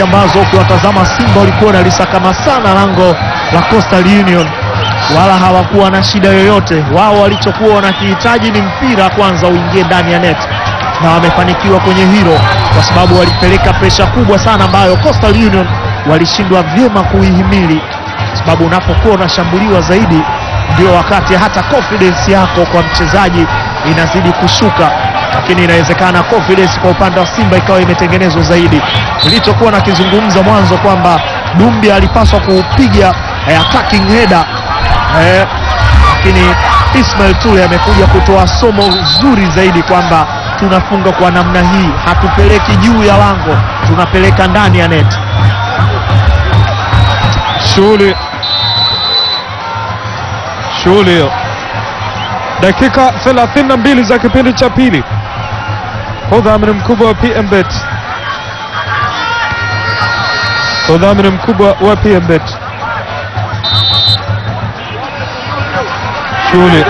ambazo ukiwatazama Simba walikuwa wanalisakama sana lango la Coastal Union, wala hawakuwa na shida yoyote. Wao walichokuwa wanakihitaji ni mpira kwanza uingie ndani ya net, na wamefanikiwa kwenye hilo, kwa sababu walipeleka presha kubwa sana ambayo Coastal Union walishindwa vyema kuihimili, kwa sababu unapokuwa unashambuliwa zaidi ndio wakati hata confidence yako kwa mchezaji inazidi kushuka, lakini inawezekana confidence kwa upande wa Simba ikawa imetengenezwa zaidi. Nilichokuwa nakizungumza mwanzo kwamba Dumbi alipaswa kupiga eh, attacking header eh, lakini Ismail Tule amekuja kutoa somo zuri zaidi kwamba tunafunga kwa namna hii, hatupeleki juu ya lango, tunapeleka ndani ya net. Shughuli shughuli hiyo, dakika 32 za kipindi cha pili kwa udhamini mkubwa wa PMBet, kwa udhamini mkubwa wa PMBet. Shughuli,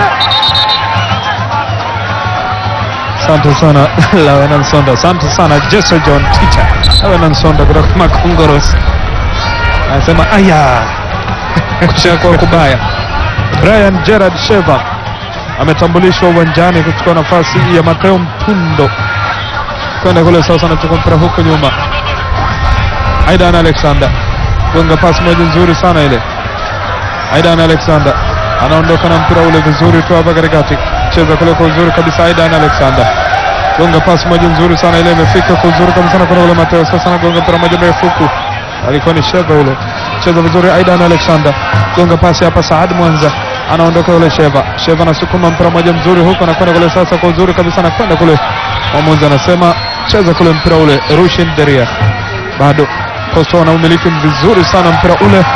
asante sana Lawenan Sonda, asante sana Jesse John Teacher Lawenan Sonda kutoka Makongoros anasema aya kushakuwa kubaya. Brian Gerard Sheva ametambulishwa uwanjani kuchukua nafasi ya Mateo Mpundo kwenda kule sasa, anachukua mpira huko nyuma. Aidan Alexander gonga pasi moja nzuri sana ile. Aidan Alexander anaondoka na mpira ule vizuri tu hapa katikati, cheza kule kwa uzuri kabisa. Aidan Alexander gonga pasi moja nzuri sana ile, imefika kwa uzuri kabisa na kuna ule Mateo sasa, anagonga mpira moja mrefu huku alikuwa ni Sheva ule, cheza vizuri. Aidan Alexander gonga pasi hapa, Saad Mwanza anaondoka ule Sheva. Sheva anasukuma mpira moja mzuri huko, anakwenda kule sasa kwa uzuri kabisa, anakwenda kule. Mwamuzi anasema cheza kule mpira ule, Rushin Deria bado Coastal wanaumiliki vizuri sana mpira ule.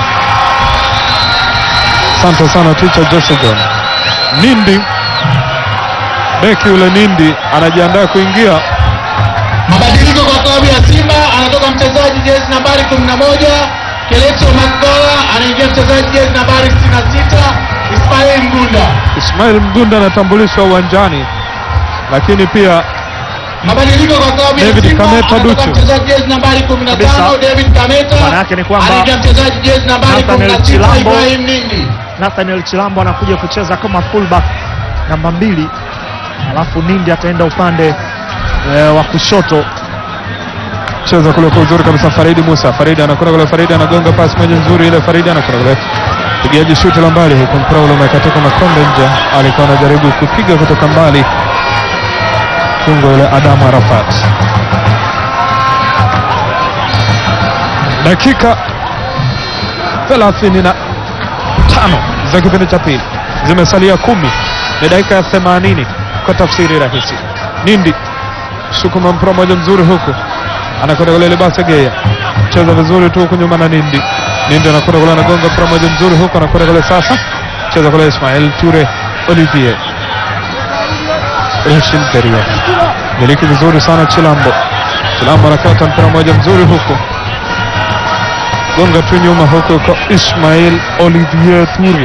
Asante sana ticha Jesse John. Nindi beki ule Nindi anajiandaa kuingia Mabadiliko kwa klabu ya Simba, anatoka mchezaji jezi nambari 11 Keleto Makola, anaingia mchezaji jezi nambari 66 Ismail Mgunda. Ismail Mgunda anatambulishwa uwanjani, lakini pia Mabadiliko kwa klabu ya David Simba, Kameta anatoka Duchu. mchezaji jezi nambari Kabisa. 15 David Kameta, Maana yake ni kwamba anaingia mchezaji jezi nambari Nathaniel 16 Chilambo. Ibrahim Nindi. Nathaniel Chilambo anakuja kucheza kama fullback namba mbili, alafu Nindi ataenda upande e, wa kushoto. cheza kule kwa uzuri kabisa. Faridi Musa, Faridi anakwenda kule, Faridi anagonga pasi moja nzuri ile, Faridi anakwenda kule, pigaji shuti la mbali huko, mpira ule umekatoka makombe nje, alikuwa anajaribu kupiga kutoka mbali, kungo yule Adamu Arafat. Dakika 35 za kipindi cha pili zimesalia kumi, ni dakika ya 80 kwa tafsiri rahisi. Nindi sukuma mpira moja mzuri huku anakwenda kule Libasa Geya, cheza vizuri tu huku nyuma na Nindi. Nindi anakwenda kule anagonga mpira moja mzuri huku, anakwenda kule sasa, cheza kule Ismail Ture Olivier Rushin Teria, miliki vizuri sana Chilambo. Chilambo anakata mpira moja mzuri huku, gonga tu nyuma huku kwa Ismail Olivier Ture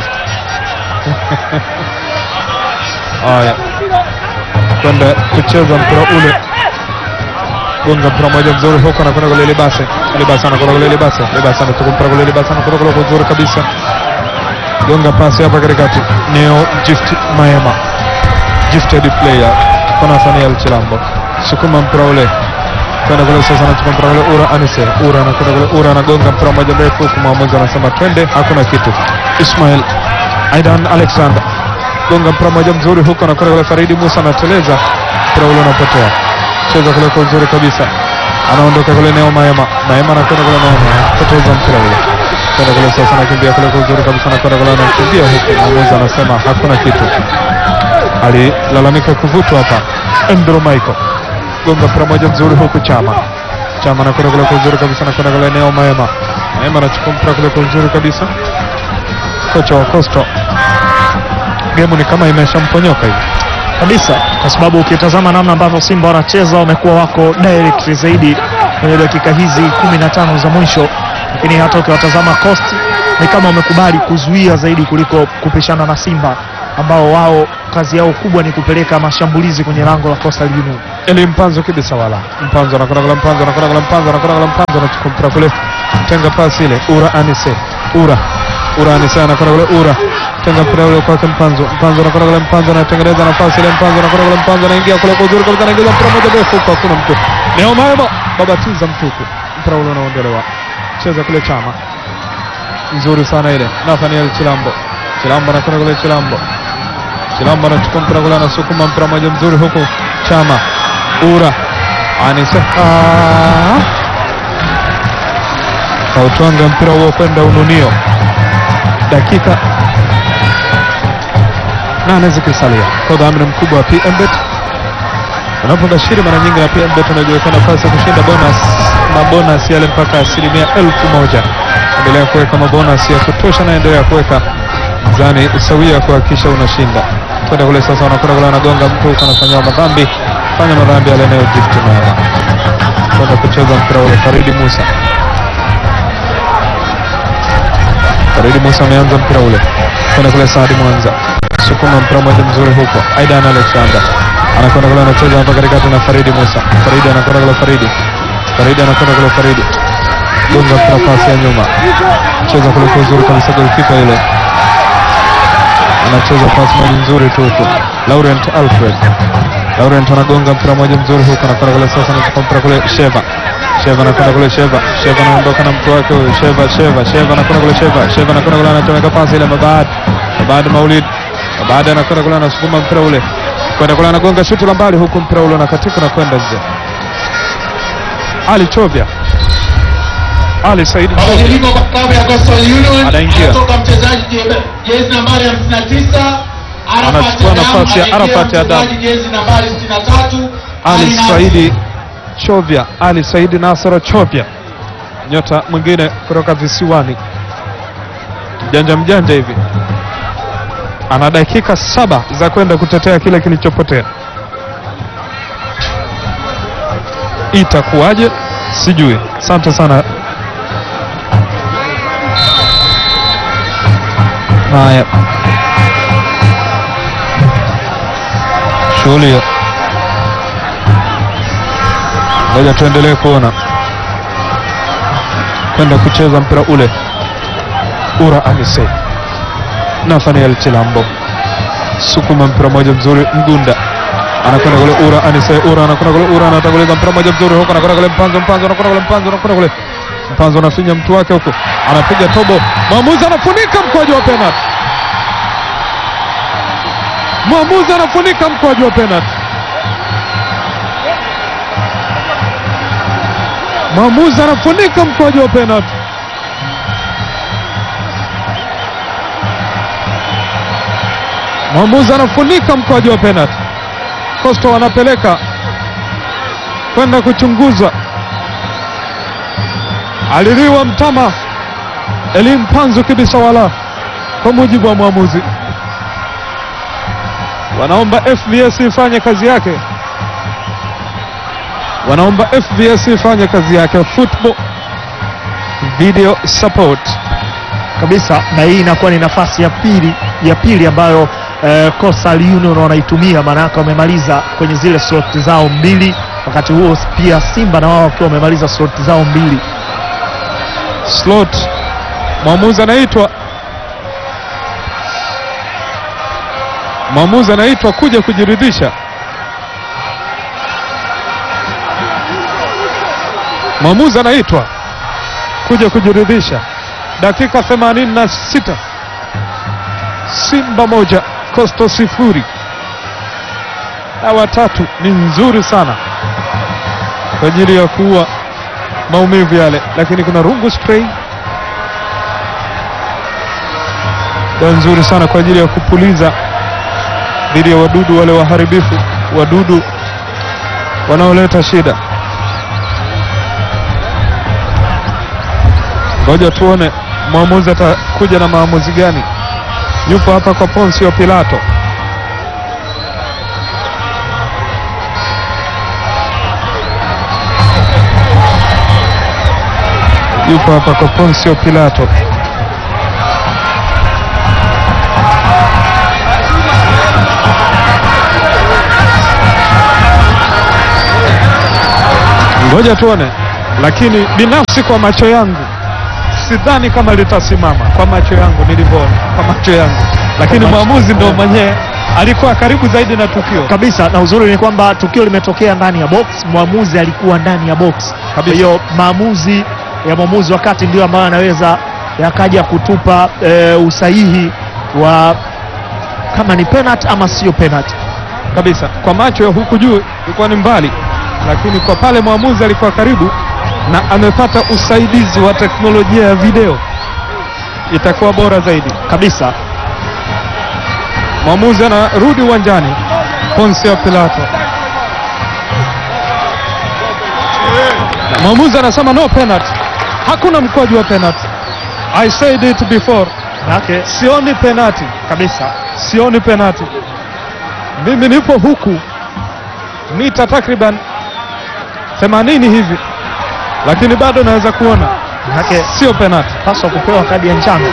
haya kwenda kucheza mpira ule gonga mpira moja mzuri huko, anakwenda kule Libase, Libase anakwenda kule Libase, Libase anatoka mpira kule Libase, anakwenda kule kwa uzuri kabisa, gonga pasi hapa katikati, Neo Gift Maema, gifted player kwa Nathaniel Chilambo, sukuma mpira ule kwenda kule sasa, anachukua mpira kule Ura Anise, Ura anakwenda kule, Ura anagonga mpira moja mrefu huku, mwamuzi anasema twende, hakuna kitu. Ismail Aidan Alexander gonga mpira moja mzuri huko, anakwenda kule Faridi Musa anateleza, mpira ule unapotea cheza kule kwa uzuri kabisa, anaondoka kule Neo Maema, Maema anakwenda kule Maema, poteza mpira ule kwenda kule sasa, anakimbia kule kwa uzuri kabisa, anakwenda kule anakimbia huku, mwamuzi anasema hakuna kitu, alilalamika kuvutwa hapa. Endro Michael gonga mpira moja mzuri huku, Chama Chama anakwenda kule kwa uzuri kabisa, anakwenda kule Neo Maema, Maema anachukua mpira kule kwa uzuri kabisa, kocha wa Coastal, gemu ni kama imeshamponyoka hivi kabisa kwa sababu ukitazama namna ambavyo Simba wanacheza wamekuwa wako direct zaidi kwenye dakika hizi 15 za mwisho, lakini hata ukiwatazama Coast ni kama wamekubali kuzuia zaidi kuliko kupishana na Simba. ambao wao kazi yao kubwa ni kupeleka mashambulizi kwenye lango la Coastal Union. Eli Mpanzo kibisa wala Mpanzo anakwenda kule, Mpanzo anakwenda kule, Mpanzo anakwenda kule, Mpanzo anachukua mpira kule, tenga pasi ile, Ura Anise, Ura Ura Anise anakwenda kule, Ura tenga mpira ule kwake Mpanzo, Mpanzo anakwenda kule, Mpanzo anatengeneza nafasi ile, Mpanzo anakwenda kule, Mpanzo anaingia kule kwa uzuri kabisa, anaingiza mpira moja ndefu kwa hakuna mtu, Neo Maemo babatiza mtuku, mpira ule unaondolewa, cheza kule Chama, nzuri sana ile, Nathaniel Chilambo, Chilambo anakwenda kule, Chilambo Chilambo anachukua mpira kule, anasukuma mpira moja mzuri huku Chama Ura Anise Ah. kautwanga mpira huo kwenda Ununio, dakika nane zikisalia kwa udhamini mkubwa wa PMBet. Unapobashiri mara nyingi na PMBet unajiweka nafasi ya kushinda bonus na bonus yale mpaka asilimia elfu moja. Endelea kuweka mabonus ya kutosha na endelea kuweka mzani sawia kuhakikisha unashinda. Kwenda kule sasa, wanakwenda kule, wanagonga mtu huko, anafanya madhambi, fanya madhambi yale nayo gift mema. Kwenda kucheza mpira ule, Faridi Musa Faridi Musa ameanza mpira ule kwenda kule, Saadi Mwanza sukuma mpira moja mzuri huko, Aidan Alexander anakwenda kule, anacheza hapa katikati na Faridi Musa. Faridi anakwenda kule, Faridi Faridi anakwenda kule, Faridi gonga mpira, pasi ya nyuma, cheza kule kwa uzuri kabisa, golikipa yule anacheza pasi moja nzuri tu huko, Laurent Alfred Laurent anagonga mpira moja mzuri huko, anakwenda kule sasa, anachukua mpira kule, Sheva Sheva anakwenda kule, Sheva Sheva anaondoka na mtu wake huyo, Sheva Sheva Sheva anakwenda kule, Sheva Sheva anakwenda kule, anachomeka pasi ile, Mabad Mabad Maulid Mabad anakwenda kule, anasukuma mpira ule kwenda kule, anagonga shuti la mbali huku, mpira ule unakatika na kwenda nje. Ali Chovya Ali Said Chovya Mabadiliko kwa klabu ya Coastal Union. Anaingia. Anatoka mchezaji je- jezi nambari 59 Arafat Anachukua Adam, nafasi ya anaingia Arafat Adam. mchezaji jezi nambari 63 Ali Nasri. Saidi Chovya, Ali Saidi Nasoro Chovya, nyota mwingine kutoka visiwani, mjanja mjanja hivi, ana dakika saba za kwenda kutetea kile kilichopotea. Itakuwaje? Sijui. Asante sana. Haya, shughuli hiyo Ngoja tuendelee kuona kwenda kucheza mpira ule. Ura Anise, Nathaniel Chilambo sukuma mpira moja mzuri, Mgunda anakwenda kule, Ura Anise, Ura anakwenda kule, Ura anatanguliza mpira moja mzuri huko, anakwenda kule, Mpanzo, Mpanzo anakwenda kule, Mpanzo anakwenda kule, Mpanzo anafinya mtu wake huko, anapiga tobo, mwamuzi anafunika mkwaju wa penalty, mwamuzi anafunika mkwaju wa penalty. Mwamuzi anafunika mkwaju wa penalty. Mwamuzi anafunika mkwaju wa penalty. Coastal wanapeleka kwenda kuchunguza. Aliliwa mtama Elim Panzu kibisa wala, kwa mujibu wa mwamuzi. Wanaomba FBS ifanye kazi yake wanaomba FBS ifanye kazi yake, football video support. kabisa na hii inakuwa ni nafasi ya pili ya pili ambayo eh, Coastal Union wanaitumia, maana yake wamemaliza kwenye zile slot zao mbili, wakati huo pia Simba na wao wakiwa wamemaliza slot zao mbili. Slot mwamuzi anaitwa mwamuzi anaitwa kuja kujiridhisha. Mwamuzi anaitwa kuja kujiridhisha. Dakika 86 Simba moja Coastal sifuri. Dawa tatu ni nzuri sana kwa ajili ya kuua maumivu yale, lakini kuna rungu spray dawa nzuri sana kwa ajili ya kupuliza dhidi ya wadudu wale waharibifu, wadudu wanaoleta shida. Ngoja tuone mwamuzi atakuja na maamuzi gani. Yupo hapa kwa Ponsio Pilato. Yupo hapa kwa Ponsio Pilato. Ngoja tuone, lakini binafsi kwa macho yangu sidhani kama litasimama. Kwa macho yangu nilivyoona, kwa macho yangu, lakini Kwa macho- mwamuzi ndo mwenyewe alikuwa karibu zaidi na tukio. kabisa na uzuri ni kwamba tukio limetokea ndani ya box, mwamuzi alikuwa ndani ya box. Kwa Kabisa. hiyo maamuzi ya mwamuzi wa kati ndio ambayo anaweza yakaja kutupa e, usahihi wa kama ni penalty ama sio penalty. kabisa kwa macho ya huku juu ilikuwa ni mbali, lakini kwa pale mwamuzi alikuwa karibu na amepata usaidizi wa teknolojia ya video, itakuwa bora zaidi. Kabisa Mwamuzi anarudi uwanjani, Poncio Pilato, na mwamuzi anasema no penalty, hakuna mkwaju wa penalty. I said it before, yake sioni penalty, kabisa sioni penalty. Mimi nipo huku mita takriban 80 hivi, lakini bado naweza kuona yake sio penalty. paswa kupewa kadi ya njano,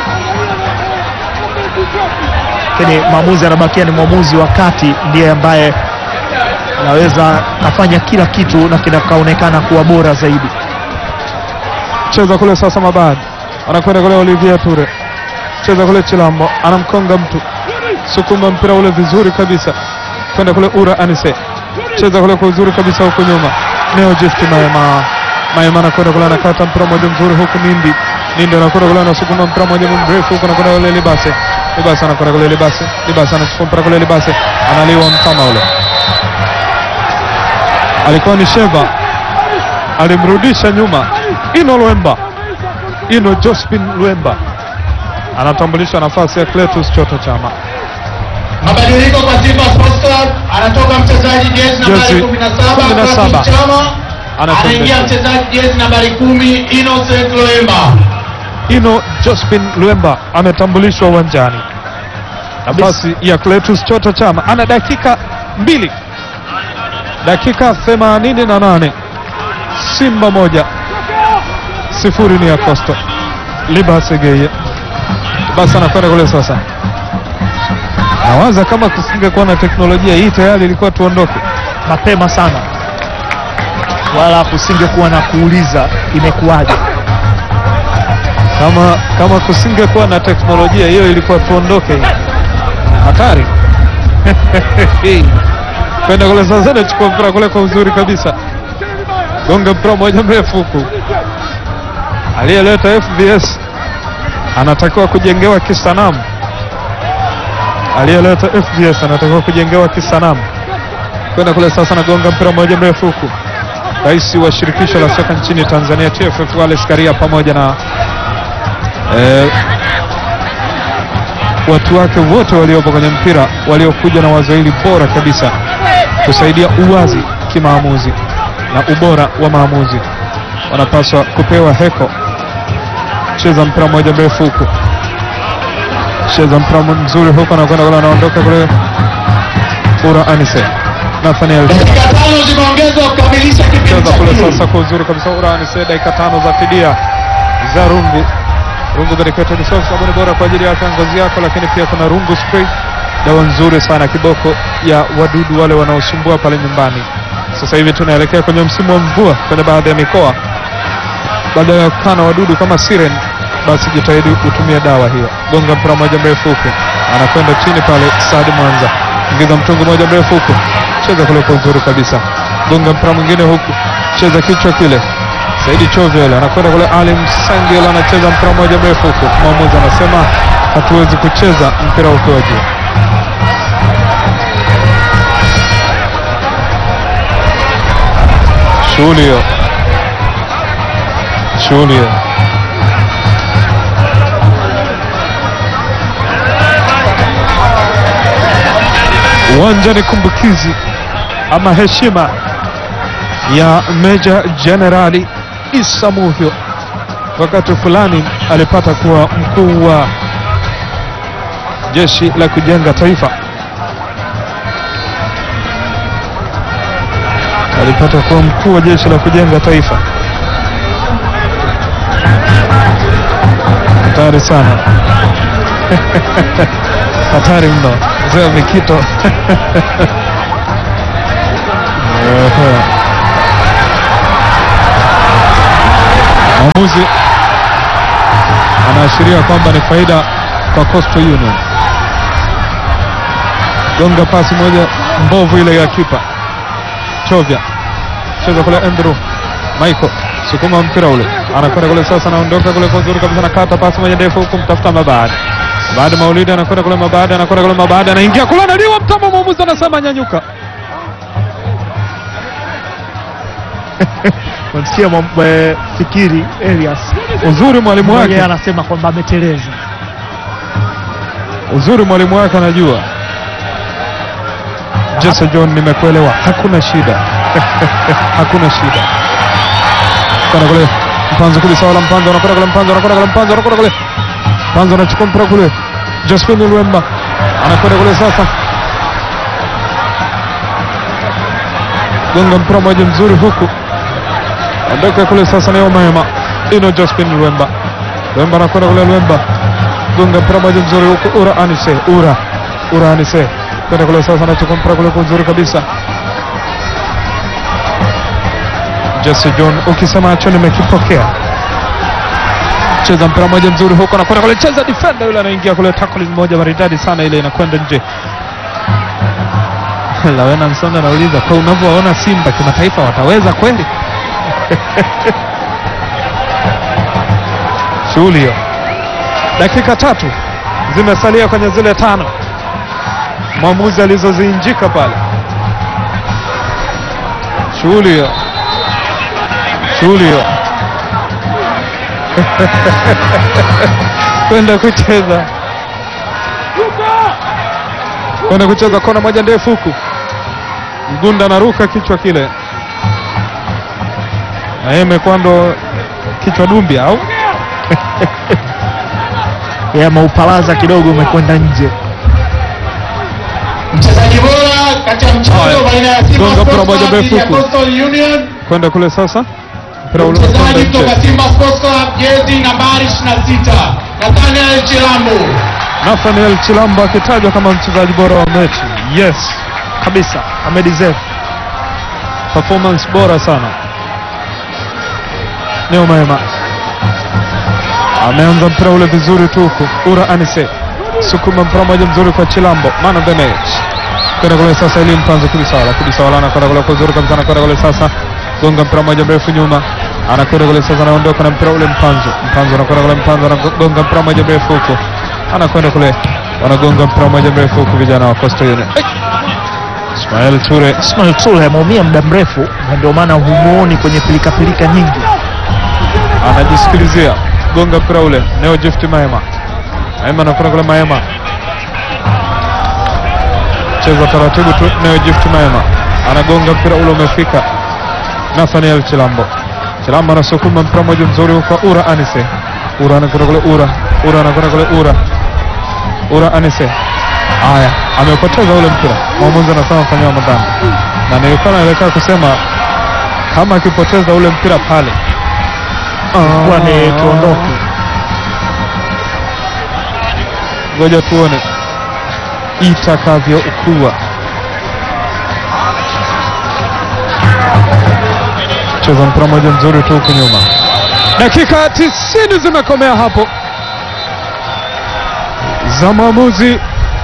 lakini mwamuzi anabakia ni mwamuzi wa kati, ndiye ambaye anaweza kafanya kila kitu na kinakaonekana kuwa bora zaidi. cheza kule sasa, Mabad anakwenda kule, Olivier Ture cheza kule, Chilambo anamkonga mtu, sukuma mpira ule vizuri kabisa, kwenda kule, Ura Anise cheza kule kwa uzuri kabisa, huku nyuma Neo Gift Maema Maema anakwenda kule, anakata mpira mmoja mzuri, huku Nindi Nindi anakwenda kule, anasukuma mpira mmoja mrefu, huku anakwenda kule, Libase Libase anakwenda kule, Libase Libase anachukua mpira kule, Libase analiwa mtama ule, alikuwa ni Sheva alimrudisha nyuma Ino Lwemba, Ino Jospin Lwemba anatambulisha nafasi ya Cletus Chota Chama. Mabadiliko kwa Simba Sports Club, anatoka mchezaji jezi Jezi nambari 17 17. Clatous Chama, Anatoka anaingia nje. mchezaji jezi nambari 10 Innocent Loemba. Ino Jospin Lwemba ametambulishwa uwanjani, nafasi ya Cletus Chota Chama. Ana dakika mbili, dakika 88 Simba moja sifuri ni ya Coastal. Libase Geye basi anakwenda kule sasa. Nawaza kama kusingekuwa na teknolojia hii tayari ilikuwa tuondoke. mapema sana, wala kusingekuwa na kuuliza imekuwaje. Kama kama kusingekuwa na teknolojia hiyo ilikuwa tuondoke. Hatari. Kwenda kule sasa, anachukua mpira kule kwa uzuri kabisa, gonga mpira moja mrefu huku. Aliyeleta FBS anatakiwa kujengewa kisanamu. Aliyeleta FBS anatakiwa kujengewa kisanamu. Kwenda kule sasa, nagonga mpira moja mrefu huku. Rais wa shirikisho la soka nchini Tanzania TFF Wallace Karia pamoja na eh, watu wake wote waliopo kwenye mpira waliokuja na wazo hili bora kabisa kusaidia uwazi kimaamuzi na ubora wa maamuzi, wanapaswa kupewa heko. Cheza mpira mmoja mrefu huku, cheza mpira mzuri huku, anakwenda kule, anaondoka kule, Ura Anise Nathaniel Dakika tano zimeongezwa kukamilisha kipindi cheza cha kule pili. sasa kwa uzuri kabisa. Ura Anise dakika tano za fidia za rungu rungu medicated soap, sabuni bora kwa ajili ya afya ya ngozi yako, lakini pia kuna rungu spray, dawa nzuri sana kiboko ya wadudu wale wanaosumbua pale nyumbani. Sasa hivi tunaelekea kwenye msimu wa mvua kwenye baadhi ya mikoa, badala ya kukaa na wadudu kama siren, basi jitahidi utumie dawa hiyo. Gonga mpira moja mrefu huku, anakwenda chini pale. Saadi Mwanza ingiza mtungu moja mrefu huku, cheza kule kwa uzuri kabisa. Gonga mpira mwingine huku, cheza kichwa kile Saidi Chovyele anakwenda kule, Ali Msangil anacheza mpira mmoja mrefu huku, mwamuzi anasema hatuwezi kucheza mpira ukiwa juu. Shughuli hiyo, shughuli hiyo. Uwanja ni kumbukizi ama heshima ya Meja Jenerali Issa Muhyo. Wakati fulani alipata kuwa mkuu wa jeshi la kujenga taifa, alipata kuwa mkuu wa jeshi la kujenga taifa. Hatari sana, hatari mno, mzee wa Mikito. Ehe. mwamuzi anaashiria kwamba ni faida kwa Coastal Union. Gonga pasi moja mbovu ile ya kipa Chovya, cheza kule Andrew Michael, sukuma mpira ule, anakwenda kule sasa, anaondoka kule kwa uzuri kabisa, nakata pasi moja ndefu huku mtafuta Mabadi. Mabadi Maulidi anakwenda kule, Mabadi anakwenda kule, Mabadi anaingia kule, analiwa mtama, mwamuzi anasema nyanyuka. Unasikia mwa- eh, fikiri Elias Uzuri mwalimu mwenyewe wake, anasema kwamba ameteleza. uzuri mwalimu wake anajua. Jesse John, nimekuelewa, hakuna shida hakuna shida. Kwenda kule Mpanzo kule, sawa la Mpanzo, anakwenda kule Mpanzo, anakwenda kule Mpanzo, anakwenda kule Mpanzo, anachukua mpira kule, Josephine Lwemba anakwenda kule sasa, gonga mpira moja mzuri huku, ondoka kule sasa, ni Omema ino Josephine Lwemba, Lwemba anakwenda kule, Lwemba gonga mpira moja mzuri huku, Ura Anise, Ura Ura Anise kwenda kule sasa, anachukua mpira kule kwa uzuri kabisa Jesse John, ukisema acho nimekipokea. Cheza mpira moja mzuri huko, anakwenda kule, cheza defender yule, anaingia kule, tackle moja maridadi sana ile, inakwenda nje. Lawena Nsonda anauliza kwa unavyowaona Simba kimataifa wataweza kweli? Shughuli hiyo. Dakika tatu zimesalia kwenye zile tano mwamuzi alizoziinjika pale. Shughuli hiyo shughuli hiyo kwenda kucheza kwenda kucheza kona moja ndefu huku, Mgunda anaruka kichwa kile, na yeye imekuwa ndo kichwa dumbi au Ya maupalaza kidogo umekwenda nje. Mchezaji bora kati ya mchezo Haya. baina ya Simba Gonga mpira Sports moja Club dhidi ya mrefu huku. Coastal Union. kwenda kule sasa, mpira ule unakwenda Mchezaji nje. kutoka Simba Sports Club jezi nambari 26 Nathaniel Chilambo. Nathaniel Chilambo akitajwa kama mchezaji bora wa mechi. Yes, kabisa amedeserve. performance bora sana. Neo Maema ameanza mpira ule vizuri tu huku. Ura Anise sukuma mpira moja mzuri kwa Chilambo, man of the match. Kwenda kule sasa, ili mpanzo Kudisawala, Kudisawala anakwenda kule kwa uzuri kabisa, anakwenda kule sasa, gonga mpira moja mrefu nyuma, anakwenda kule sasa, anaondoka na mpira ule Mpanzo, Mpanzo anakwenda kule, Mpanzo anagonga mpira moja mrefu huku, anakwenda kule, wanagonga mpira moja mrefu huku, vijana wa Coastal Union. Hey! Ismail Ture Ismail Ture ameumia muda mrefu na ndio maana humuoni kwenye pilikapilika nyingi. anajisikilizia gonga mpira ule Neo Gift Maema Maema anakwenda kule Maema cheza taratibu tu Neo Gift Maema anagonga mpira ule umefika Nathaniel Chilambo Chilambo anasukuma mpira mmoja mzuri huko Ura Anise Ura anakwenda kule Ura Ura anakwenda kule Ura Ura Anise haya amepoteza ule mpira mwamuzi anasema fanyiwa madhambi na nilikuwa naelekea kusema kama akipoteza ule mpira pale Kwa ni tuondoke. ngoja tuone itakavyokuwa. Cheza mpira moja mzuri tu huku nyuma. Dakika tisini zimekomea hapo za maamuzi.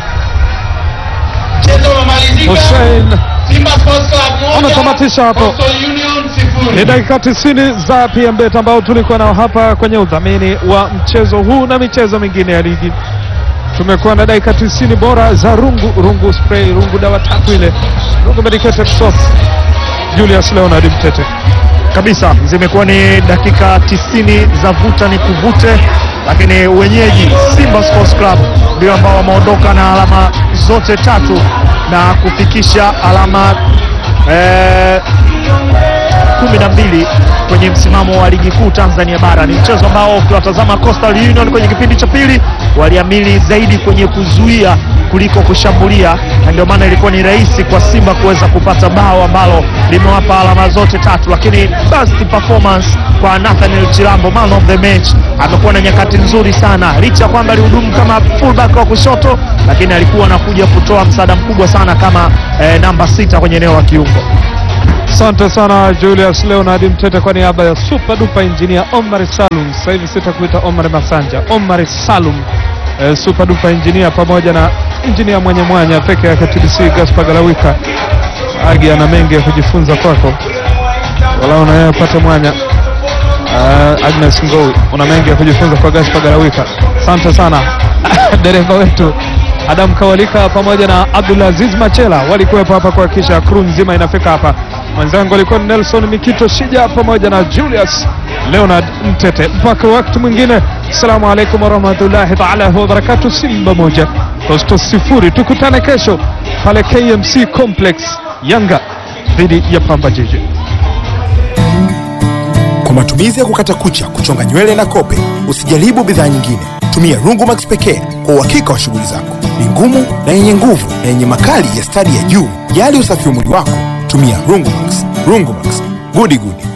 Mchezo umemalizika. Hussein Simba Sports Club moja. Anatamatisha hapo. Coastal Union sifuri. Ni dakika tisini za PMBet ambao tulikuwa nao hapa kwenye udhamini wa mchezo huu na michezo mingine ya ligi. Tumekuwa na dakika tisini bora za rungu rungu spray rungu dawa tatu ile rungu medicated soap. Julius Leonard Mtete kabisa zimekuwa ni dakika tisini za vuta ni kuvute, lakini wenyeji Simba Sports Club ndio ambao wameondoka na alama zote tatu na kufikisha alama eh, kumi na mbili kwenye msimamo wa ligi kuu Tanzania bara. Ni mchezo ambao ukiwatazama Coastal Union kwenye kipindi cha pili waliamili zaidi kwenye kuzuia kuliko kushambulia, na ndio maana ilikuwa ni rahisi kwa Simba kuweza kupata bao ambalo limewapa alama zote tatu, lakini best performance kwa Nathaniel Chilambo, man of the match, amekuwa na nyakati nzuri sana, licha ya kwamba alihudumu kama fullback wa kushoto, lakini alikuwa anakuja kutoa msaada mkubwa sana kama eh, namba sita kwenye eneo la kiungo. Asante sana Julius Leonard Mtete kwa niaba ya Super Duper Engineer Omar Salum. Sasa hivi sitakuita Omar Masanja, Omar Salum eh, Super Duper Engineer pamoja na engineer mwenye mwanya peke yake TBC Gaspar Galawika. Agi ana mengi ya kujifunza kwako, wala unayepata mwanya uh, Agnes Ngou, una mengi ya kujifunza kwa Gaspar Galawika. Asante sana dereva wetu Adam Kawalika pamoja na Abdulaziz Machela walikuwepo hapa kuhakikisha crew nzima inafika hapa. Mwenzangu alikuwa ni Nelson Mikito Shija pamoja na Julius Leonard Mtete. Mpaka wakati mwingine, assalamu alaikum warahmatullahi taala wabarakatu. Simba moja Coastal sifuri, tukutane kesho pale KMC Complex, Yanga dhidi ya Pamba Jiji. Kwa matumizi ya kukata kucha, kuchonga nywele na kope, usijaribu bidhaa nyingine. Tumia Rungumax pekee kwa uhakika wa shughuli zako. Ni ngumu na yenye nguvu na yenye makali ya stadi ya juu. Jali usafi wa mwili wako, tumia Rungumax. Rungumax, gudi gudi.